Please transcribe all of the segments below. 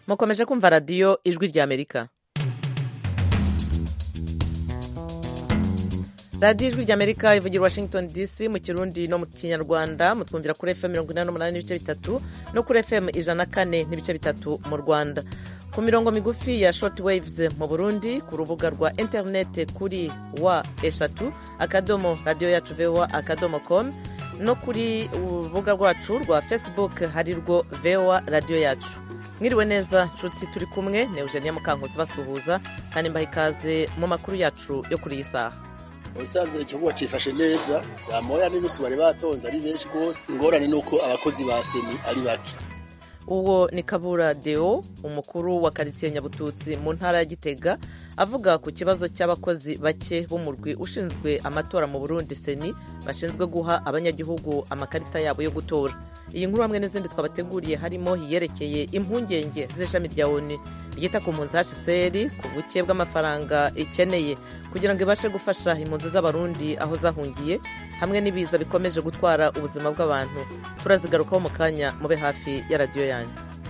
mukomeje kumva radiyo ijwi ry'amerika radiyo ijwi ry'amerika ivugira washington dc mu kirundi no mu kinyarwanda mutwumvira kuri fm mirongo inani n'umunani n'ibice bitatu no kuri fm ijana na kane n'ibice bitatu mu rwanda ku mirongo migufi ya short waves mu burundi ku rubuga rwa interinete kuri wa eshatu akadomo radiyo yacu voa akadomo com no kuri urubuga rwacu rwa facebook hari rwo voa radiyo yacu mwiriwe neza nshuti turi kumwe ni eugenia mukankusi basuhuza kandi mbaha ikaze mu makuru yacu yo kuri iyi saha ubusanzwe ikibuga cyifashe neza saa moya n'inusu bari batonze ari benshi rwose ingorane ni uko abakozi ba seni ari bake uwo ni kabura deo umukuru wa karitsiye nyabututsi mu ntara ya gitega avuga ku kibazo cy'abakozi bake b'umurwi ushinzwe amatora mu burundi seni bashinzwe guha abanyagihugu amakarita yabo yo gutora iyi nkuru hamwe n'izindi twabateguriye harimo iyerekeye impungenge z'ishami rya oni ryita ku mpunzi hcr ku buke bw'amafaranga ikeneye kugira ngo ibashe gufasha impunzi z'abarundi aho zahungiye hamwe n'ibiza bikomeje gutwara ubuzima bw'abantu turazigarukaho mu kanya mube hafi ya radiyo yanyu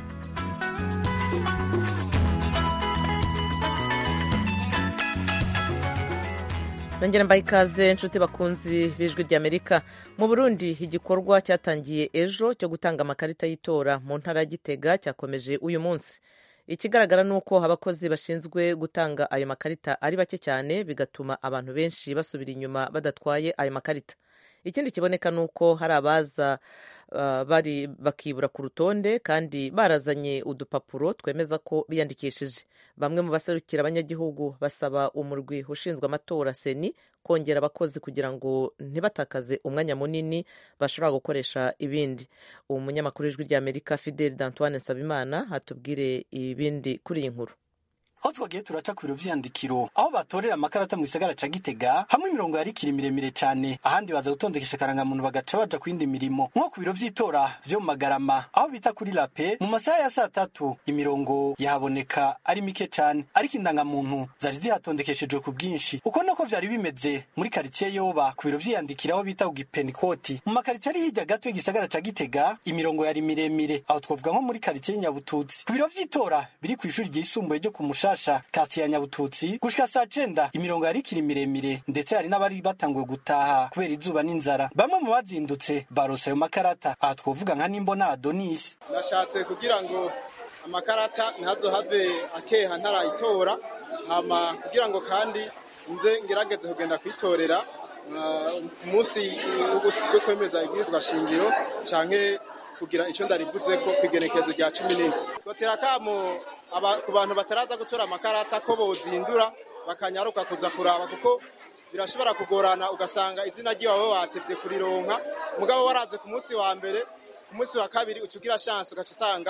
nongera mbaye ikaze inshuti bakunzi b'ijwi ry'amerika mu burundi igikorwa cyatangiye ejo cyo gutanga amakarita y'itora mu ntara ya gitega cyakomeje uyu munsi ikigaragara ni uko abakozi bashinzwe gutanga ayo makarita ari bake cyane bigatuma abantu benshi basubira inyuma badatwaye ayo makarita ikindi kiboneka ni uko hari abaza bari bakibura ku rutonde kandi barazanye udupapuro twemeza ko biyandikishije bamwe mu baserukira abanyagihugu basaba umurwi ushinzwe amatora seni kongera abakozi kugira ngo ntibatakaze umwanya munini bashobora gukoresha ibindi uwo munyamakuru w'ijwi ry'amerika fidel d'antoine nsabimana atubwire ibindi kuri iyi nkuru aho twagiye turaca ku biro vy'iyandikiro aho batorera amakarata mu gisagara ca gitega hamwe imirongo yarikiri miremire cane ahandi baza gutondekesha akarangamuntu bagaca baja ku yindi mirimo nko ku biro vy'itora vyo mu magarama aho bita kuri lape mu masaha ya saa tatu imirongo yahaboneka ari mike cane ariko indangamuntu zari zihatondekeshejwe ku bwinshi uko nako vyari bimeze muri karitsiye yoba ku biro vy'iyandikiro aho bita ku gipenikoti mu makaritsiye ari hirya gato y'igisagara ca gitega imirongo yari miremire aho twavuga nko muri karitsiye nyabututsi ku biro vy'itora biri kw'ishuri ryisumbuye ryo ku mushasha kati ya nyabututsi gushika saa cenda imirongo yari ikiri miremire ndetse hari n'abari batanguye gutaha kubera izuba n'inzara bamwe mu bazindutse barose ayo makarata aha twovuga nka nimbona adonisi nashatse kugira ngo amakarata ntazohave akeha ntarayitora hama kugira ngo kandi nze ngerageze kugenda kwitorera ku munsi wo kwemeza ibwirizwa shingiro canke kugira icyo ndarivuze ko kwigenekerezo rya cumi n'indwi twotera akamo ku bantu bataraza gutora amakarata ko bozindura bakanyaruka kuza kuraba kuko birashobora kugorana ugasanga izina ry'iwawe watevye kurironka mugabo waraze ku munsi wa mbere ku munsi wa kabiri uca ugira chance ugaca usanga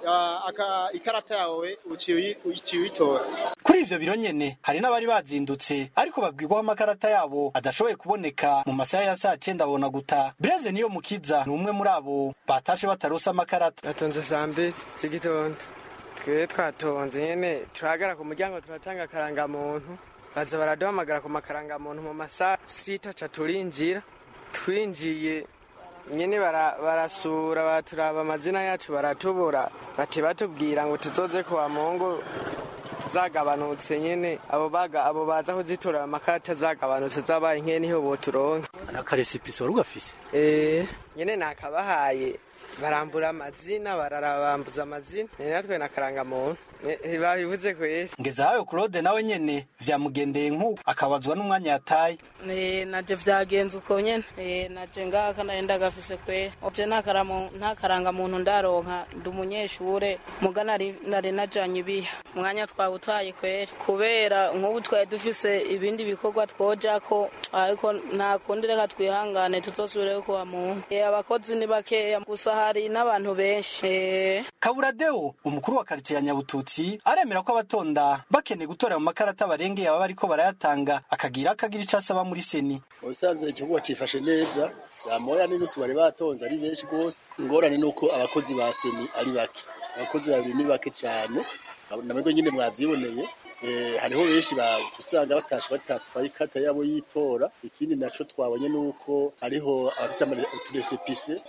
ikarata yawe uciye uyitora kuri ivyo biro nyene hari n'abari bazindutse ariko babwirwaho amakarata yabo adashoboye kuboneka mu masaha ya saa cenda abona guta breze niyo mukiza ni umwe muri abo batashe batarose amakarata natonze saa mbiri z'igitondo twe twatonze nyene turahagara ku muryango turatanga akarangamuntu baza baraduhamagara ku makarangamuntu mu masaha sita ca turinjira twinjiye nyene barasura baturaba amazina yacu baratubura bati batubwira ngo tuzoze kuwa mungu zagabanutse nyene abo baga abo baza kuzitora amakarata zagabanutse zabaye nke niho boturonka akaresipisi wari ugafise eh nyene nakabahaye barambura amazina bararabambuza amazina ni natwe nakaranga muntu babivuze kweri ngezahayo claude nawe nyene vyamugendeye nk'uko akabazwa n'umwanya yataye naje vyagenze uko nyene naje ngaka naye ndagafise kweri je nta karanga muntu ndaronka ndi umunyeshure muga nari najanye ibiha umwanya twawutaye kweri kubera nk'ubu twari dufise ibindi bikorwa twojako ariko nta kundi reka twihangane tuzosubireyo kuwa muntu abakozi ni bakeya gusa hari n'abantu benshi kaburadeo umukuru wa karitsiye ya nyabututsi aremera ko abatonda bakeneye gutora mu makarata barengeye aba bariko barayatanga akagira akagira ico asaba muri seni ubusanzwe ikibuga cifashe neza saa moya n'inusu bari batonze ari benshi rwose ingorane ni uko abakozi ba seni ari bake abakozi babiri ni bake cane namwe nyine mwavyiboneye hariho benshi usanga batashe batatwaye ikarita yabo y'itora ikindi naco twabonye nuko hariho abafise uturesepise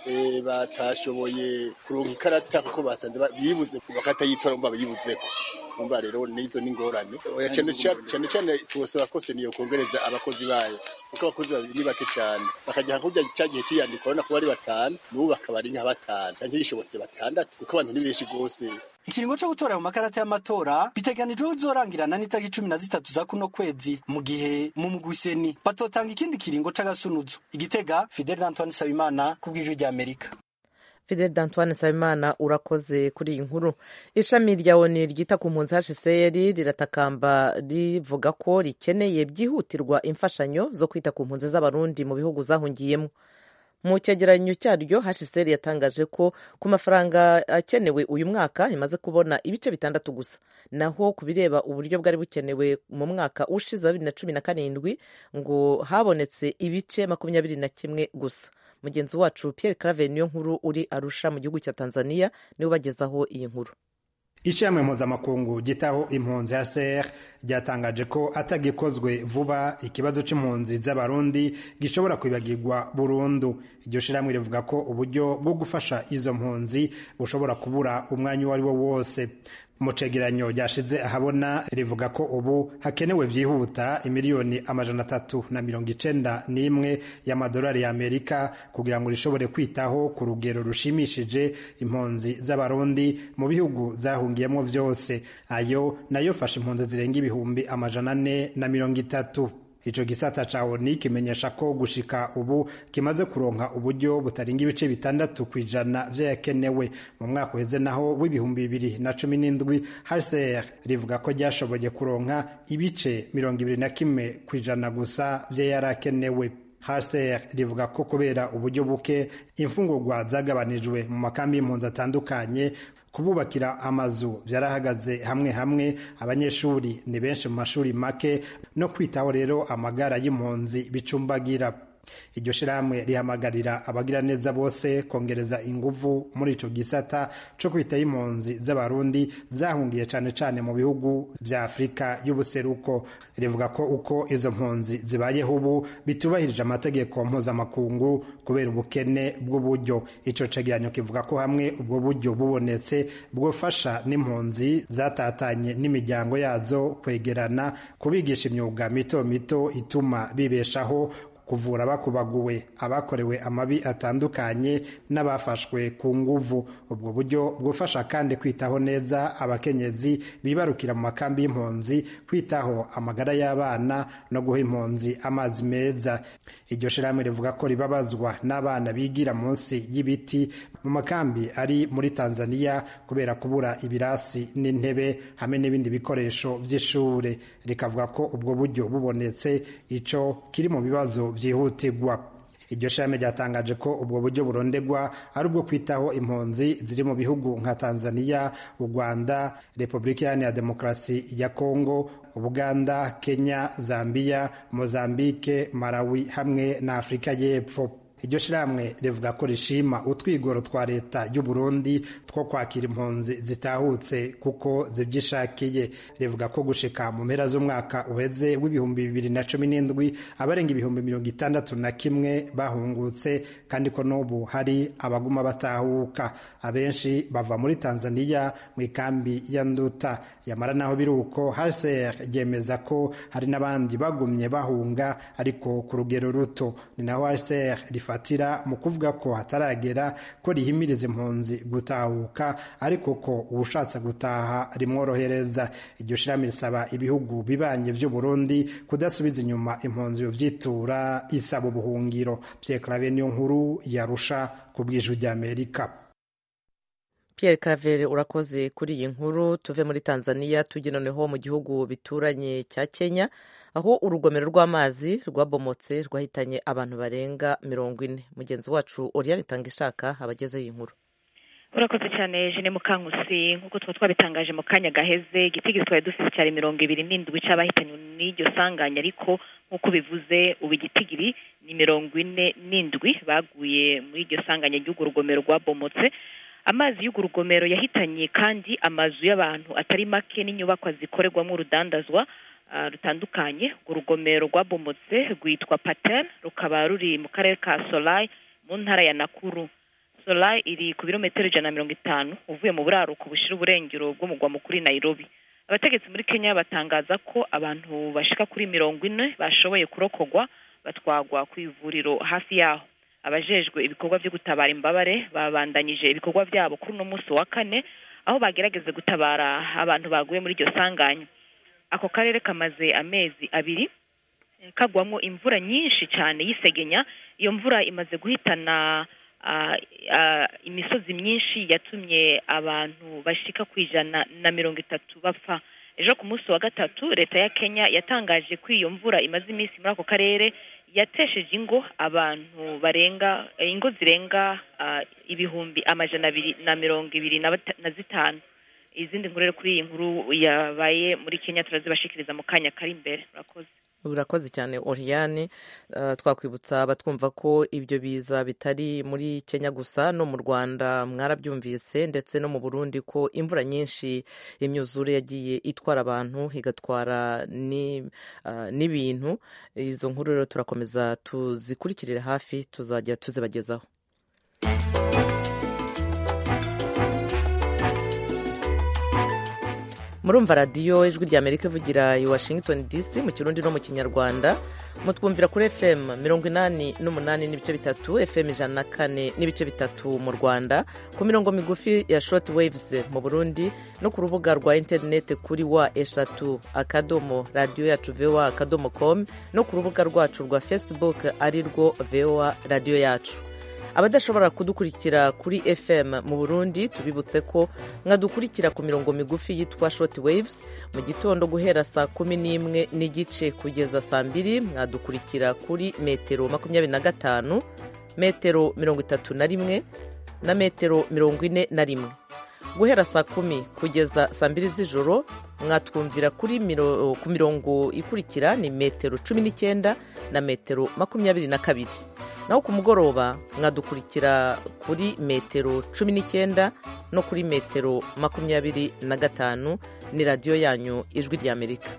batashoboye kuronka ikarata kuko basanze bibuze bakarita y'itora umva biyibuzeko umva rero nizo n'ingorane cyane cyane tubasaba ko seniyo kongereza abakozi bayo kuko abakozi ni bake cyane bakajya hakurya cya gihe cy'iyandikwa urabona ko bari batanu n'ubu bakaba ari nka batanu cyangwa bishobotse batandatu kuko abantu ni benshi rwose ikiringo cyo gutora mu makarata y'amatora biteganijwe uzorangirana n'itariki cumi na zitatu za kuno kwezi mu gihe mu mugwiseni batotanga ikindi kiringo c'agasunuzo igitega fidel antoine sabimana ku bw'ijwi ry'amerika fidel d'antoine nsabimana urakoze kuri iyi nkuru ishami rya oni ryita ku mpunzi hcr riratakamba rivuga ko rikeneye byihutirwa imfashanyo zo kwita ku mpunzi z'abarundi mu bihugu zahungiyemo mu cyegeranyo cyaryo hcr yatangaje ko ku mafaranga akenewe uyu mwaka imaze kubona ibice bitandatu gusa naho ku bireba uburyo bwari bukenewe mu mwaka ushize wa bibiri na cumi na karindwi ngo habonetse ibice makumyabiri na kimwe gusa mugenzi wacu Pierre Claver niyo nkuru uri Arusha mu gihugu cya Tanzania niwe ubagezaho iyi nkuru ishami mpuzamakungu gitaho impunzi ya ser ryatangaje ko atagikozwe vuba ikibazo c'impunzi z'abarundi gishobora kwibagirwa burundu iryo shirahamwe rivuga ko uburyo bwo gufasha izo mpunzi bushobora kubura umwanya uwo ari wo wose mu cegeranyo ryashize ahabona rivuga ko ubu hakenewe vyihuta imiliyoni amajana atatu na mirongo icenda n'imwe y'amadolari y'amerika kugira ngo rishobore kwitaho ku rugero rushimishije impunzi z'abarundi mu bihugu zahungiyemo vyose ayo nayo fasha impunzi zirenga ibihumbi amajana ane na mirongo itatu ico gisata ca oni kimenyesha ko gushika ubu kimaze kuronka uburyo butarenga ibice bitandatu kw'ijana vyayakenewe mu mwaka uheze naho w'ibihumbi bibiri na cumi n'indwi hcr rivuga ko ryashoboye kuronka ibice mirongo ibiri na kimwe kw'ijana gusa vyayarakenewe hcr rivuga ko kubera uburyo buke imfungurwa zagabanijwe mu makambi y'impunzi atandukanye kububakira amazu byarahagaze hamwe hamwe abanyeshuri ni benshi mu mashuri make no kwitaho rero amagara y'impunzi bicumbagira iryo shirahamwe rihamagarira abagira neza bose kongereza inguvu muri ico gisata co kwitaho impunzi z'abarundi zahungiye cane cane mu bihugu vya afurika y'ubuseruko rivuga ko uko izo mpunzi zibayeho ubu bitubahirije amategeko mpuzamakungu kubera ubukene bw'uburyo ico cegeranyo kivuga ko hamwe ubwo buryo bubonetse bwofasha n'impunzi zatatanye n'imiryango yazo kwegerana kubigisha imyuga mito mito ituma bibeshaho kuvura abakubaguwe abakorewe amabi atandukanye n'abafashwe ku nguvu ubwo buryo bwufasha kandi kwitaho neza abakenyezi bibarukira mu makambi y'impunzi kwitaho amagara y'abana no guha impunzi amazi meza iryo shirahamwe rivuga ko ribabazwa n'abana bigira munsi y'ibiti mu makambi ari muri tanzania kubera kubura ibirasi n'intebe hamwe n'ibindi bikoresho by'ishure rikavuga ko ubwo buryo bubonetse ico kiri mu bibazo byihutirwa iryo shami ryatangaje ko ubwo buryo burondegwa ari ubwo kwitaho impunzi ziri mu bihugu nka tanzania u rwanda repubulika iharanira demokarasi ya kongo ubuganda kenya zambia mozambike malawi hamwe na afurika y'epfo iryo shirahamwe rivuga ko rishima utwigoro twa leta y'u Burundi two kwakira impunzi zitahutse kuko zibyishakiye rivuga ko gushika mu mpera z'umwaka uheze w'ibihumbi bibiri na cumi n'indwi abarenga ibihumbi mirongo itandatu na kimwe bahungutse kandi ko n'ubu hari abaguma batahuka abenshi bava muri tanzania mu ikambi ya nduta yamara naho biri uko hcr ryemeza ko hari n'abandi bagumye bahunga ariko ku rugero ruto ni naho hcr rifatira mu kuvuga ko hataragera ko rihimiriza impunzi gutahuka ariko ko uwushatse gutaha rimworohereza iryo shirami risaba ibihugu bibanye vy'u Burundi kudasubiza inyuma impunzi byitura isaba ubuhungiro Pierre Claver niyo nkuru yarusha ku bw'ijwi ry'Amerika Pierre Claver urakoze kuri iyi nkuru tuve muri Tanzania tujye noneho mu gihugu bituranye cya Kenya aho urugomero rw'amazi rwabomotse rwahitanye abantu barenga mirongo ine mugenzi wacu Oriane Tangishaka abagezeho iyi nkuru urakoze cyane jene mukankusi nk'uko tuba twabitangaje mu kanya gaheze igitigiri twari dufite cyari mirongo ibiri n'indwi cy'abahitanywe n'iryo sanganya ariko nk'uko bivuze ubu igitigiri ni mirongo ine n'indwi baguye muri iryo sanganya ry'urwo rugomero rwabomotse amazi y'urwo rugomero yahitanye kandi amazu y'abantu atari make n'inyubakwa zikorerwamo urudandazwa ah, rutandukanye urwo rugomero rwabomotse rwitwa patel rukaba ruri mu karere ka solai mu ntara ya nakuru solai iri ku birometero ijana na mirongo itanu uvuye mu buraruko bushira uburengero bw'umugwa mukuru i nairobi abategetsi muri kenya batangaza ko abantu bashika kuri mirongo ine bashoboye kurokogwa batwagwa ku ivuriro hafi yaho abajejwe ibikorwa byo gutabara imbabare babandanyije ibikorwa byabo kuri uno munsi wa kane aho bagerageze gutabara abantu baguye muri iryo sanganya ako karere kamaze amezi abiri eh, kagwamwo imvura nyinshi cyane y'isegenya iyo mvura imaze guhitana ah, ah, imisozi myinshi yatumye abantu bashika ku ijana na mirongo itatu bapfa ejo ku munsi wa gatatu leta ya kenya yatangaje ko iyo mvura imaze iminsi muri ako karere yatesheje ingo abantu barenga eh, ingo zirenga ah, ibihumbi amajana abiri na mirongo ibiri na bata- na zitanu izindi nkuru rero kuri iyi nkuru yabaye muri kenya turazibashikiriza mu kanya kari imbere murakoze urakoze cyane oriyane twakwibutsa abatwumva ko ibyo biza bitari muri kenya gusa no mu rwanda mwarabyumvise ndetse no mu burundi ko imvura nyinshi imyuzure yagiye itwara abantu igatwara ni- ah, n'ibintu izo nkuru rero turakomeza tuzikurikirire hafi tuzajya tuzibagezaho murumva radiyo ijwi rya amerika ivugira i washington dc mu kirundi no mu kinyarwanda mutwumvira kuri fm mirongo inani n'umunani n'ibice bitatu fm ijana na kane n'ibice bitatu mu rwanda ku mirongo migufi ya short waves mu burundi no ku rubuga rwa interineti kuri wa eshatu akadomo radiyo yacu voa akadomo com no ku rubuga rwacu rwa facebook ari rwo voa radiyo yacu abadashobora kudukurikira kuri fm mu burundi tubibutse ko mwadukurikira ku mirongo migufi yitwa short waves mu gitondo guhera saa kumi n'imwe n'igice kugeza saa mbiri mwadukurikira kuri metero makumyabiri na gatanu metero mirongo itatu na rimwe na metero mirongo ine na rimwe guhera saa kumi kugeza saa mbiri z'ijoro mwatwumvira kuri miro, ku mirongo ikurikira ni metero cumi n'icyenda na metero makumyabiri na kabiri naho ku mugoroba mwadukurikira kuri metero cumi n'icyenda no kuri metero makumyabiri na gatanu ni radiyo yanyu ijwi ry'amerika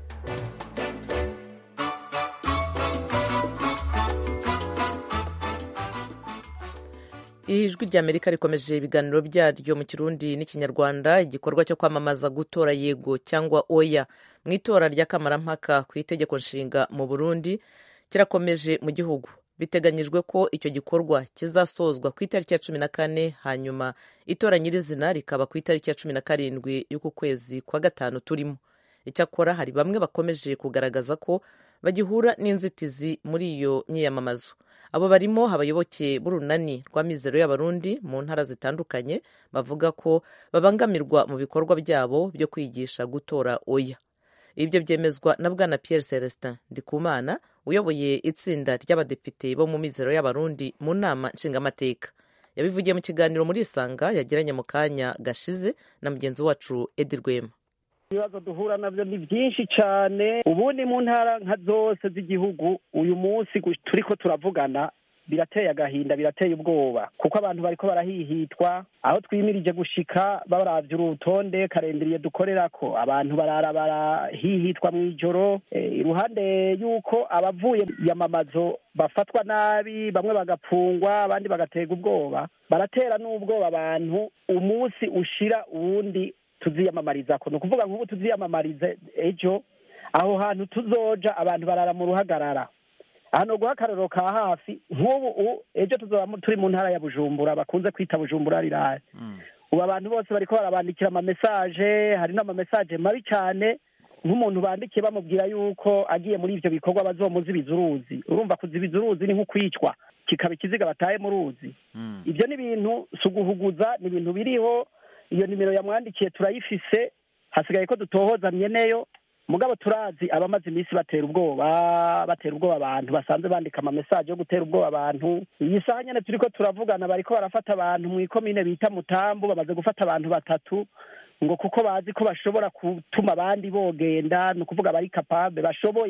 ijwi ry'amerika rikomeje ibiganiro byaryo mu kirundi n'ikinyarwanda igikorwa cyo kwamamaza gutora yego cyangwa oya mu itora ry'akamarampaka ku itegeko nshinga mu burundi kirakomeje mu gihugu biteganyijwe ko icyo gikorwa kizasozwa ku itariki ya cumi na kane hanyuma itora nyirizina rikaba ku itariki ya cumi na karindwi y'uku kwezi kwa gatanu turimo icyakora hari bamwe bakomeje kugaragaza ko bagihura n'inzitizi muri iyo myiyamamazo abo barimo abayoboke b'urunani rwa mizero y'abarundi mu ntara zitandukanye bavuga ko babangamirwa mu bikorwa byabo byo kwigisha gutora oya ibyo byemezwa na bwana Pierre Celestin Ndikumana uyoboye itsinda ry'abadepite bo mu mizero y'abarundi mu nama nshingamateka yabivugiye mu kiganiro muri isanga yagiranye mu kanya gashize na mugenzi wacu Edi Rwema ibibazo duhura nabyo ni byinshi cyane ubundi mu ntara nka zose z'igihugu uyu munsi gu- turiko turavugana birateye agahinda birateye ubwoba kuko abantu bariko barahihitwa aho twimirije gushika baravye urutonde karenderiye dukorerako abantu barara barahihitwa mw'ijoro Eh, iruhande y'uko abavuye yamamazo bafatwa nabi bamwe bagapfungwa abandi bagaterwa ubwoba baratera n'ubwoba abantu umunsi ushira uwundi tuziyamamarizako ni ukuvuga nk'ubu tuziyamamarize ejo aho hantu tuzoja abantu barara mu ruhagarara hano guha akarorero ka hafi nk'ubu u- ejo tuzoba mu- turi mu ntara ya bujumbura bakunze kwita bujumbura rirare ubu abantu bose bariko barabandikira amamesaje hari n'amamesaje mabi cyane nk'umuntu bandikiye bamubwira yuko agiye muri ivyo bikorwa bazomuzibiza uruzi urumva kuzibiza uruzi ni nko kwicwa kikaba ikiziga bataye mu ruzi ibyo ni ibintu si uguhuguza ni ibintu biriho iyo nimero yamwandikiye turayifise hasigaye ko dutohoza myeneyo mugabo turazi abamaze iminsi batera ubwoba batera ubwoba abantu basanzwe bandika amamesaje yo gutera ubwoba abantu iyi saha nyene turiko turavugana bariko barafata abantu mw'ikomine bita mutambu bamaze gufata abantu batatu ngo kuko bazi ko bashobora gutuma abandi bogenda ni ukuvuga bari kapabe bashoboye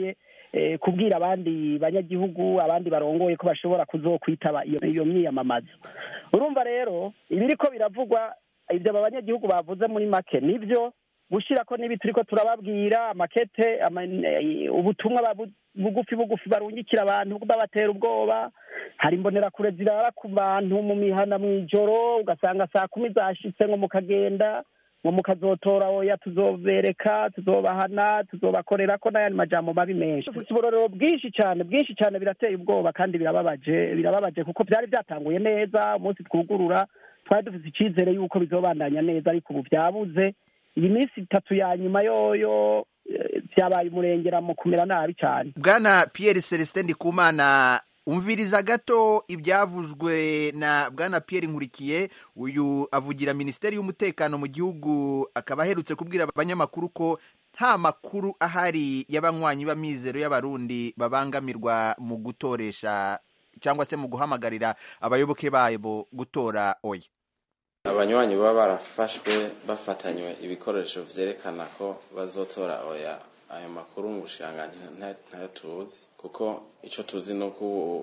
eh, kubwira abandi banyagihugu abandi barongoye ko bashobora kuzokwitaba iyo iyo myiyamamazo urumva rero ibiriko biravugwa ibyo aba banyagihugu bavuze muri make nibyo gushira ko n'ibi turiko turababwira amakete ama, eh, ubutumwa babu- bugufi bugufi barungikira abantu babatera ubwoba hari imbonerakure zirara ku bantu mu mihana mw'ijoro ugasanga saa kumi zashitse ngo mukagenda ngo mukazotora oya tuzobereka tuzobahana tuzobakorera ko n'ayandi majambo mabi menshi dufite uburorero bwinshi cyane bwinshi cyane birateye ubwoba kandi birababaje birababaje kuko byari byatanguye neza umunsi twugurura twari dufite icyizere y'uko bizobandanya neza ariko ubu byabuze iyi minsi itatu ya nyuma yoyo eh, byabaye umurengera mu kumera nabi cyane bwana Pierre Celestin Ndikumana umviriza gato ibyavuzwe na bwana Pierre Nkurikiye uyu avugira minisiteri y'umutekano mu gihugu akaba aherutse kubwira abanyamakuru ko nta makuru ahari y'abanywanyi b'amizero y'abarundi babangamirwa mu gutoresha cyangwa se mu guhamagarira abayoboke babo gutora oya abanywanyi baba barafashwe bafatanywe ibikoresho vyerekana ko bazotora oya ayo makuru mu bushiranganji nta- ntayo tuzi kuko ico tuzi ni uko ubu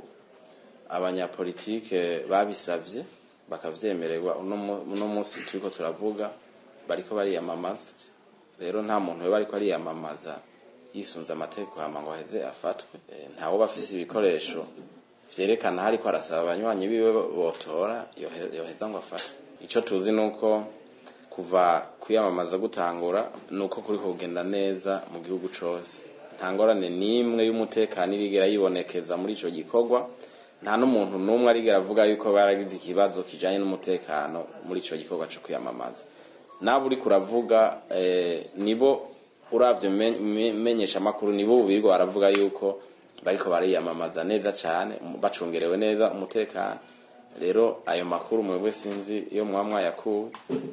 abanyapolitike babisavye bakavyemererwa uno mu- uno munsi turiko turavuga bariko bariyamamaza rero nta muntu we bariko ariyamamaza yisunze amategeko hama ngo aheze afatwe Eh, ntawo bafise ibikoresho vyerekana hariko arasaba abanywanyi biwe botora yohe- yoheza ngo afatwe ico tuzi nuko kuva kwiyamamaza gutangura nuko kuri kugenda neza mu gihugu cose nta ngorane n'imwe y'umutekano irigera yibonekeza muri ico gikorwa nta n'umuntu n'umwe arigera avuga yuko baragize ikibazo kijanye n'umutekano muri ico gikorwa co kwiyamamaza nabo uriko uravuga eh, nibo uravye men- me- menyesha amakuru nibo ubu birirwa baravuga yuko bariko bariyamamaza neza cane um- bacungerewe neza umutekano rero ayo makuru mwebwe sinzi iyo muba mwayakuwe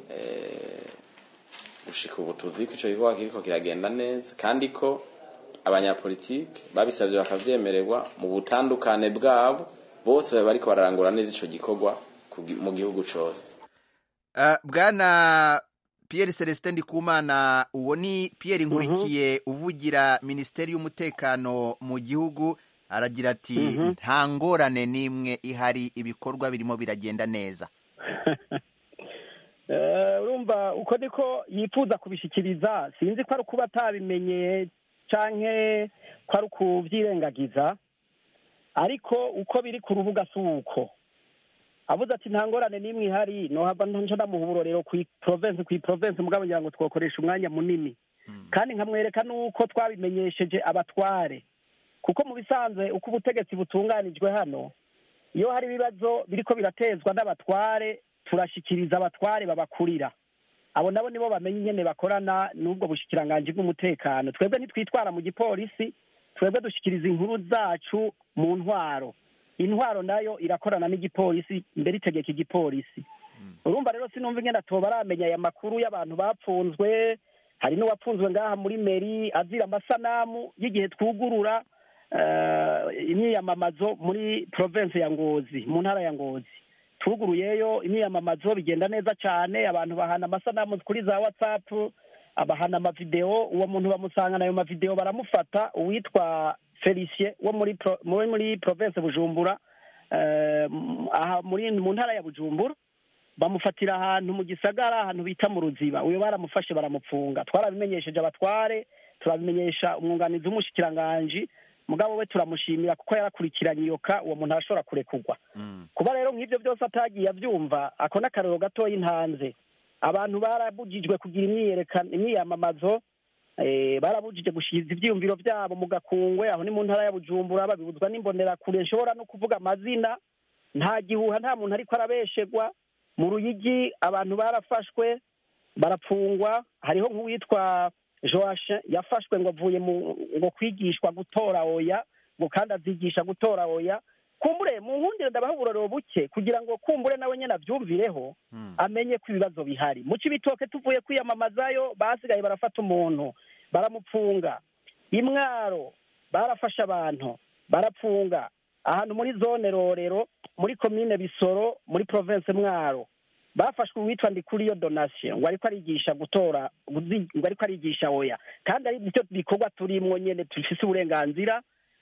eh, gushika ubu tuzi ko ico gikorwa kiriko kiragenda neza kandi ko abanyapolitike babisavye bakavyemererwa mu butandukane bwabo bose bariko bararangura neza ico gikorwa ku gi- mu gihugu cose Uh, bwana Pierre Celestin Ndikumana uwo ni Pierre Nkurikiye uvugira Minisiteri y'umutekano mu gihugu aragira ati Mhm. nta ngorane n'imwe ihari ibikorwa birimo biragenda neza Eh, urumva uko niko yifuza kubishikiriza sinzi ko ari ukuba atabimenye canke ko ari ukuvyirengagiza ariko uko biri ku rubuga si uko avuze ati nta ngorane n'imwe ihari nohava nca ndamuha uburorero kwi province kwi province mugabo ngira ngo twokoresha umwanya munini kandi nkamwereka n'uko twabimenyesheje abatware kuko mu bisanzwe uko ubutegetsi butunganijwe hano iyo hari ibibazo biriko biratezwa n'abatware turashikiriza abatware babakurira abo nabo nibo bamenya ingene bakorana n'ubwo bushikiranganji bw'umutekano twebwe ntitwitwara mu gipolisi twebwe dushikiriza inkuru zacu mu ntwaro intwaro nayo irakorana n'igipolisi mbere itegeka igipolisi urumva rero sinumva ingene atoba aramenya aya makuru y'abantu bapfunzwe hari n'uwapfunzwe ngaha muri meri azira amasanamu y'igihe twugurura eh, imyiyamamazo muri province ya ngozi mu ntara ya ngozi tuguruyeyo imyiyamamazo bigenda neza cyane abantu bahana amasanamu kuri za whatsapp abahana amavideo uwo muntu bamusangana ayo mavideo baramufata uwitwa felicien wo muri pro, muri, muri province bujumbura eh, m- aha muri mu ntara ya bujumbura bamufatira ahantu mu gisagara ahantu bita mu ruziba uyo baramufashe baramupfunga twarabimenyesheje abatware turabimenyesha umwunganizi w'umushikiranganji mugabo we turamushimira kuko yarakurikiranye iyo ka uwo muntu arashobora kurekurwa kuba rero nk'ibyo byose atagiye abyumva ako n'akarero gatoya intanze abantu barabujijwe kugira imyiyerekano imyiyamamazo eh, barabujije gushikiza ivyiyumviro vyabo mu gakungwe aho ni mu ntara ya bujumbura babibuzwa n'imbonerakure nshobora no kuvuga amazina nta gihuha nta muntu ariko arabeshegwa mu ruyigi abantu barafashwe barapfungwa hariho nk'uwitwa joashe yafashwe ngo avuye mu ngo kwigishwa gutora oya ngo kandi azigisha gutora oya kumbure mu nkundire ndabaha uburorero buke kugira ngo kumbure nawe nyene avyumvireho amenye ko ibibazo bihari mu cibitoke tuvuye kwiyamamazayo basigaye barafata umuntu baramupfunga imwaro barafashe abantu barapfunga ahantu muri zone rorero muri komine bisoro muri province mwaro bafashwe uwitwa ndikuriyo donation ngo ariko arigisha gutora guzi- ngo ariko arigisha oya kandi ari byo bikorwa turimwo nyene dufise uburenganzira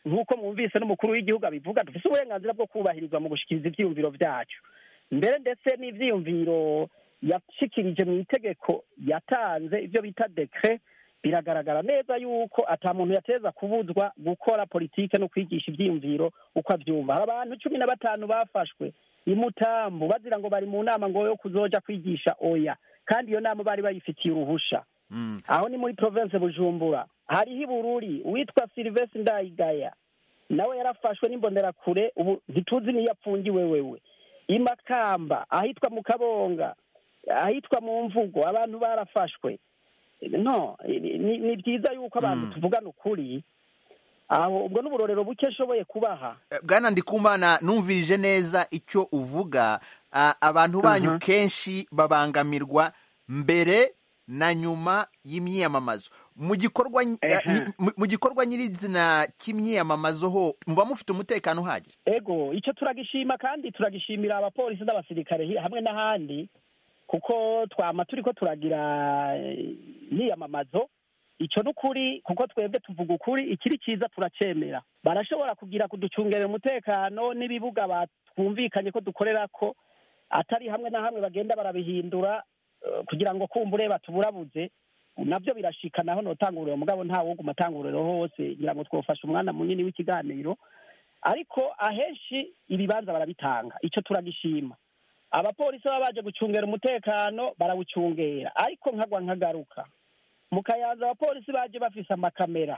nk'uko mwumvise n'umukuru w'igihugu abivuga dufise uburenganzira bwo kubahirizwa mu gushikiriza ivyiyumviro vyacu mbere ndetse n'ivyiyumviro yashikirije mu itegeko yatanze ivyo bita dekre biragaragara neza yuko ata muntu yateza kubuzwa gukora politike no kwigisha ivyiyumviro uko avyumva hari abantu cumi na batanu bafashwe imutambu bazira ngo bari mu nama ngo yo kuzoja kwigisha oya kandi iyo nama bari bayifitiye uruhusha aho ni muri province bujumbura hariho ibururi uwitwa silvestre ndayigaya nawe yarafashwe n'imbonerakure ubu ntituzi niyo apfungiwe wewe imakamba ahitwa mu kabonga ahitwa mu mvugo abantu barafashwe no ni- ni ni byiza yuko abantu tuvugana ukuri aho ubwo n'uburorero buke nshoboye kubaha bwana ndikumana numvirije neza icyo uvuga ah, abantu banyu Aha. kenshi babangamirwa mbere na nyuma y'imyiyamamazo mu gikorwa nyi- Ehe. ah, ni- mu- mu gikorwa nyirizina cy'imyiyamamazo ho muba mufite umutekano uhagije ego icyo turagishima kandi turagishimira abapolisi n'abasirikare hi- hamwe n'ahandi kuko twama turiko turagira eh, imyiyamamazo icyo ni ukuri kuko twebwe tuvuga ukuri ikiri cyiza turacemera barashobora kugira kuducungerera umutekano n'ibibuga batwumvikanye ko dukorera ko atari hamwe na hamwe bagenda barabihindura eh, kugira ngo kumbure batuburabuze nabyo birashika naho notanguriro mugabo nta wuguma atanguriro hose ngira ngo twofashe umwana munini w'ikiganiro ariko ahenshi ibibanza barabitanga icyo turagishima abapolisi baba baje gucungera umutekano barawucungera ariko nkagwa nkagaruka mu kayanza abapolisi baje bafise amakamera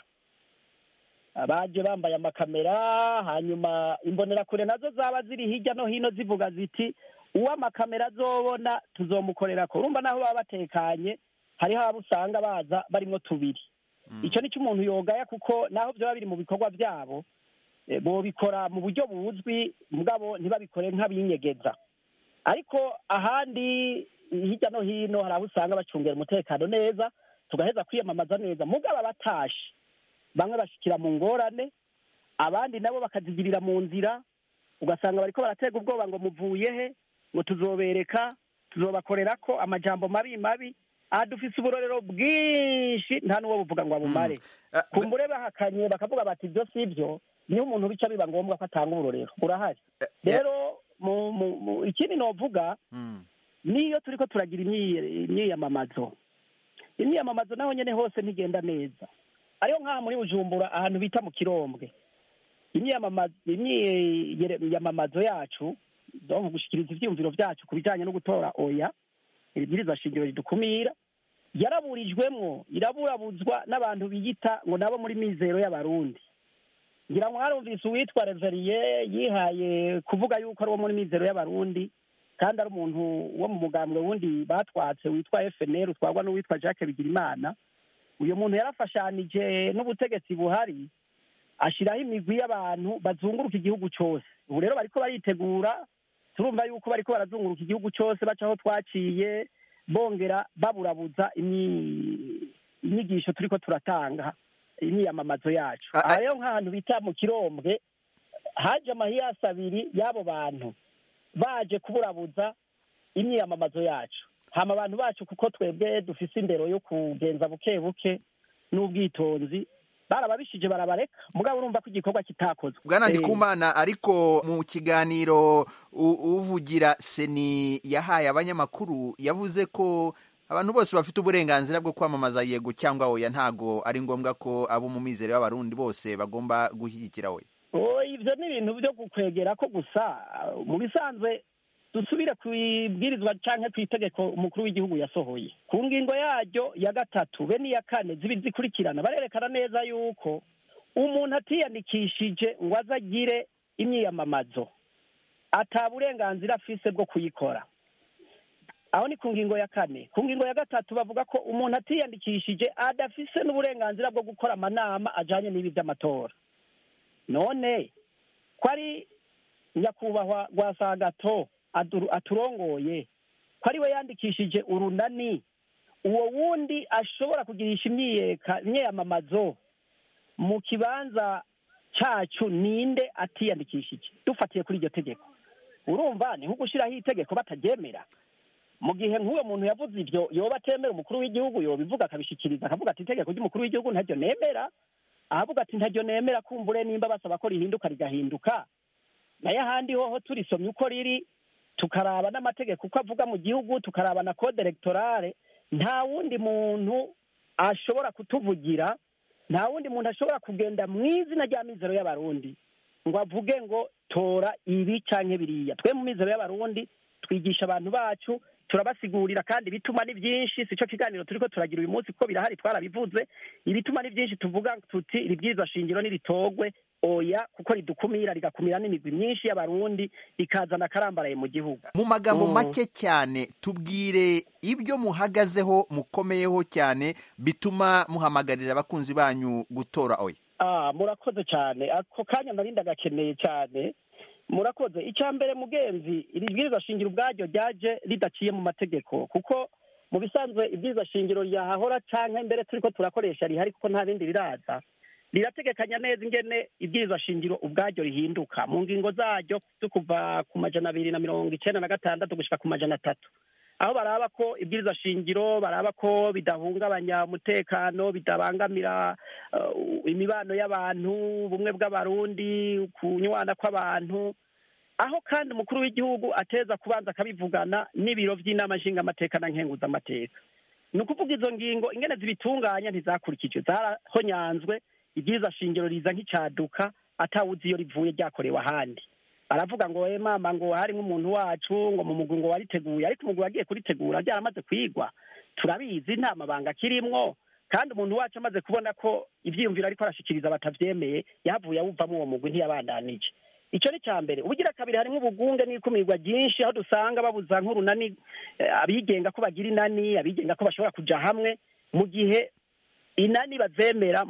baje bambaye amakamera hanyuma imbonerakure nazo zaba ziri hirya no hino zivuga ziti uwo amakamera azobona tuzomukorerako urumva naho baba batekanye hariho abo usanga baza barimwo tubiri icyo ni cyo umuntu yogaya kuko naho byaba biri mu bikorwa byabo eh, bobikora mu buryo buzwi mugabo ntibabikore nk'abinyegeza ariko ahandi hirya no hino hari aho usanga bacungera umutekano neza tugaheza kwiyamamaza neza mugabo abatashe bamwe bashikira mu ngorane abandi nabo bakazigirira mu nzira ugasanga bariko baratega ubwoba ngo muvuye he ngo tuzobereka tuzobakorera ko amajambo mabi mabi aha dufise uburorero bwinshi nta n'uwo buvuga ngo abumare kumbure bahakanye bakavuga bati ibyo si byo niyo umuntu bica biba ngombwa ko atanga uburorero burahari rero mu- mu- mu- ikindi novuga niyo turiko turagira imyi- imyiyamamazo imyiyamamazo naho nyene hose ntigenda neza ariyo nk'aha muri bujumbura ahantu bita mu kirombwe imyiyamamazo imyiyamamazo yacu donc gushikiriza ivyiyumviro vyacu ku bijanye no gutora oya ibwirizwa shingiro ridukumira yaraburijwemwo iraburabuzwa n'abantu biyita ngo nabo muri mizero y'abarundi ngira ngo harumvise uwitwa reveriye yihaye kuvuga yuko ari uwo muri mizero y'abarundi kandi ari umuntu wo mu mugambwe wundi batwatse witwa fnr utwarwa n'uwitwa jacques bigirimana uyu muntu yarafashanije n'ubutegetsi buhari ashiraho imigwi y'abantu bazunguruka igihugu cose ubu rero bariko baritegura turumva yuko bariko barazunguruka igihugu cose baca aho twaciye bongera baburabuza imyi- inyigisho turiko turatanga imyiyamamazo yacu aha rero nk'ahantu bita mu kirombwe haje amahiyasi abiri y'abo bantu baje kuburabuza imyiyamamazo yacu hama abantu bacu kuko twebwe dufise indero yo kugenza buke buke n'ubwitonzi barababishije barabareka mugabo urumva ko igikorwa kitakozwe bwana Eh, ndikumana ariko mu kiganiro u- uvugira seni yahaye abanyamakuru yavuze ko abantu bose bafite uburenganzira bwo kwamamaza yego cyangwa oya ntago ari ngombwa ko abo mu mizero y'abarundi bose bagomba gushyigikira we Oh, ivyo ni ibintu vyo gukwegera ko gusa mu bisanzwe dusubire ku ibwirizwa canke ku itegeko umukuru w'igihugu yasohoye ku ngingo yaryo ya gatatu be n'iya kane zibiri zikurikirana barerekana neza yuko umuntu atiyandikishije ngo aze agire imyiyamamazo ata burenganzira afise bwo kuyikora aho ni ku ngingo ya kane ku ngingo ya gatatu bavuga ko umuntu atiyandikishije adafise n'uburenganzira bwo gukora amanama ajanye n'ibi vy'amatora none ko ari nyakubahwa rwasagato adu- aturongoye ko ari we yandikishije urunani uwo wundi ashobora kugirisha imyiyeka imyiyamamazo mu kibanza cacu ninde atiyandikishije dufatiye kuri iryo tegeko urumva ni nko gushyiraho itegeko bataryemera mu gihe nk'uwo muntu yavuze ibyo yoba atemera umukuru w'igihugu yobivuga akabishikiriza akavuga ati itegeko ry'umukuru w'igihugu ntaryo nemera ahavuga ati ntaryo nemera kumbure nimba basaba ko rihinduka rigahinduka nayo ahandi hoho turisomye uko riri tukaraba n'amategeko uko avuga mu gihugu tukaraba na kode elegtorale nta wundi muntu ashobora kutuvugira nta wundi muntu ashobora kugenda mu izina rya mizero y'abarundi ngo avuge ngo tora ibi canke biriya twe mu mizero y'abarundi twigisha abantu bacu turabasigurira kandi ibituma ni byinshi sico kiganiro turiko turagira uyu munsi kuko birahari twarabivuze ibituma ni byinshi tuvuga tuti iri bwirizwa shingiro niritorwe oya kuko ridukumira rigakumira n'imigwi myinshi y'abarundi rikazana akarambaraye mu gihugu mu magambo Mm. make cyane tubwire ibyo muhagazeho mukomeyeho cyane bituma muhamagarira abakunzi banyu gutora oya Ah, murakoze cyane ako kanya nari ndagakeneye cyane murakoze icya mbere mugenzi iri bwirizwa shingiro ubwaryo ryaje ridaciye mu mategeko kuko mu bisanzwe ibwirizwa shingiro ryahahora canke mbere turiko turakoresha rihari kuko nta bindi riraza rirategekanya neza ingene ibwirizwa shingiro ubwaryo rihinduka mu ngingo zaryo zo kuva ku majana abiri na mirongo icenda na gatandatu gushika ku majana atatu aho baraba ko ibwirizwa shingiro baraba ko bidahungabanya umutekano bidabangamira uh, imibano y'abantu ubumwe bw'abarundi kunywana kw'abantu aho kandi umukuru w'igihugu ateza kubanza akabivugana n'ibiro by'inama nshingamateka na nkenguzamateka ni ukuvuga izo ngingo ingene zibitunganya ntizakurikijwe zarahonyanzwe ibyiza shingiro riza nk'icaduka atawuzi iyo rivuye ryakorewe ahandi aravuga ngo we mama ngo harimo umuntu wacu ngo mu mugwi ngo wariteguye ariko umugwi wagiye kuritegura ryaramaze kwigwa turabizi nta mabanga akirimwo kandi umuntu wacu amaze kubona ko ivyiyumviro ariko arashikiriza batavyemeye yavuye awuvamo uwo mugwi ntiyabandanije icyo ni cya mbere ubugira kabiri harimo ubugunge n'ikumirwa ryinshi aho dusanga babuza nk'urunani eh, abigenga ko bagira inani abigenga ko bashobora kuja hamwe mu gihe inani bazemera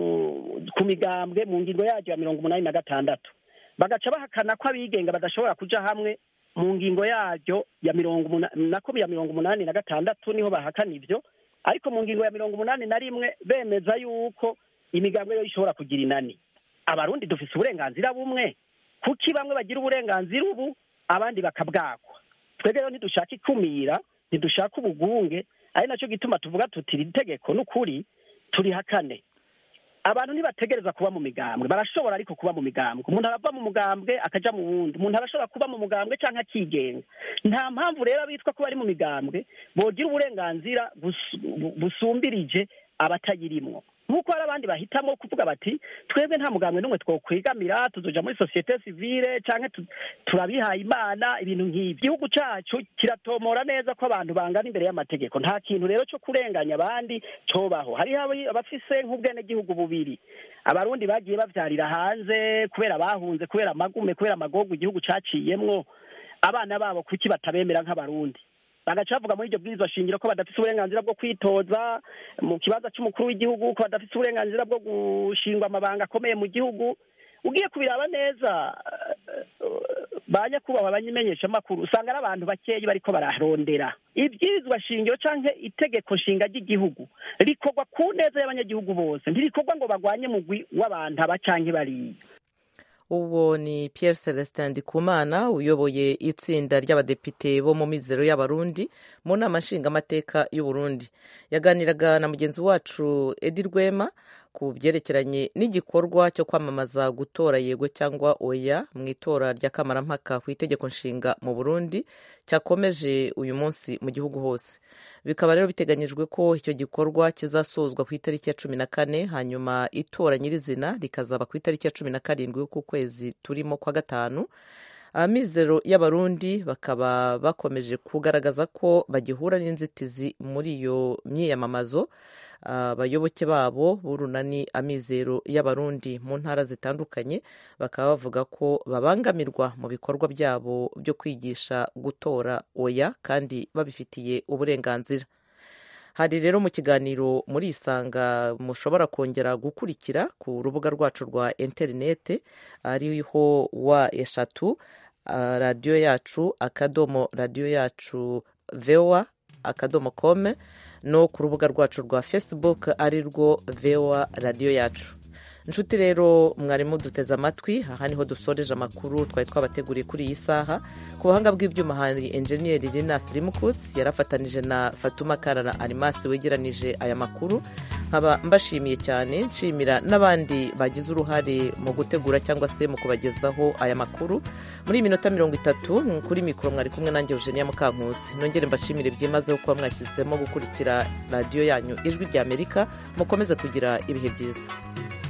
mu ku migambwe mu ngingo yaryo ya mirongo umunani na gatandatu bagaca bahakana ko abigenga badashobora kuja hamwe mu ngingo yaryo ya mirongo umunani nako ya mirongo umunani na gatandatu niho bahakana ivyo ariko mu ngingo ya mirongo umunani na rimwe bemeza yuko imigambwe yo ishobora kugira inani abarundi dufise uburenganzira bumwe kuki bamwe bagira uburenganzira ubu abandi bakabwakwa twebwe rero ntidushaka ikumira ntidushaka ubugunge ari nacyo gituma tuvuga tuti iri tegeko n'ukuri turihakane abantu ntibategereza kuba mu migambwe barashobora ariko kuba mu migambwe umuntu arava mu mugambwe akaja mu wundi umuntu arashobora kuba mu mugambwe canke akigenga nta mpamvu rero abitwa ko bari mu migambwe bogira uburenganzira bus- bu- busumbirije abatayirimwo nk'uko hari abandi bahitamo kuvuga bati twebwe nta mugambwe n'umwe twokwigamira tuzoja muri sosiyete sivile canke tu- turabihaye imana ibintu nk'ibi igihugu cacu kiratomora neza ko abantu bangana imbere y'amategeko nta kintu rero co kurenganya abandi cobaho hariho abi- abafise nk'ubwenegihugu bubiri abarundi bagiye bavyarira hanze kubera bahunze kubera amagume kubera amagogo igihugu caciyemwo abana babo kuki batabemera nk'abarundi bagaca bavuga muri iryo bwirizwa shingiro ko badafise uburenganzira bwo kwitoza mu kibanza c'umukuru w'igihugu ko badafise uburenganzira bwo gushingwa amabanga akomeye mu gihugu ugiye kubiraba neza ba nyakubahwa abanyimenyeshamakuru usanga ari abantu bakeyi bariko bararondera ibwirizwa shingiro canke itegeko nshinga ry'igihugu rikorwa ku neza y'abanyagihugu bose ntirikorwa ngo bagwanye mugwi w'abantu aba canke bariya uwo ni Pierre Celestin Ndikumana uyoboye itsinda ry'abadepite bo mu mizero y'abarundi mu nama nshingamateka y'uburundi yaganiraga na mugenzi wacu edi rwema ku byerekeranye n'igikorwa cyo kwamamaza gutora yego cyangwa oya mu itora ry'akamarampaka ku itegeko nshinga mu burundi cyakomeje uyu munsi mu gihugu hose bikaba rero biteganyijwe ko icyo gikorwa kizasozwa ku itariki ya cumi na kane hanyuma itora nyirizina rikazaba ku itariki ya cumi na karindwi y'uku kwezi turimo kwa gatanu amizero y'abarundi bakaba bakomeje kugaragaza ko bagihura n'inzitizi muri iyo myiyamamazo abayoboke babo b'urunani amizero y'abarundi mu ntara zitandukanye bakaba bavuga ko babangamirwa mu bikorwa byabo byo kwigisha gutora oya kandi babifitiye uburenganzira hari rero mu kiganiro muri isanga mushobora kongera gukurikira ku rubuga rwacu rwa interinete ariho wa eshatu radiyo yacu akadomo radiyo yacu vewa akadomo kome no ku rubuga rwacu rwa facebook ari rwo vewa radiyo yacu inshuti rero mwarimu duteze amatwi aha niho dusoreje amakuru twari twabateguriye kuri iyi saha ku buhanga bw'ibyuma hari enjeniyeri Linus Limukus yarafatanije na fatuma karara arimasi wegeranije aya makuru nkaba mbashimiye cyane nshimira n'abandi bagize uruhare mu gutegura cyangwa se mu kubagezaho aya makuru muri iyi minota mirongo itatu kuri mikoro mwari kumwe nanjye eugenia mukankusi nongere mbashimire byimazeho kuba mwashyizemo gukurikira radiyo yanyu ijwi ry'amerika mukomeze kugira ibihe byiza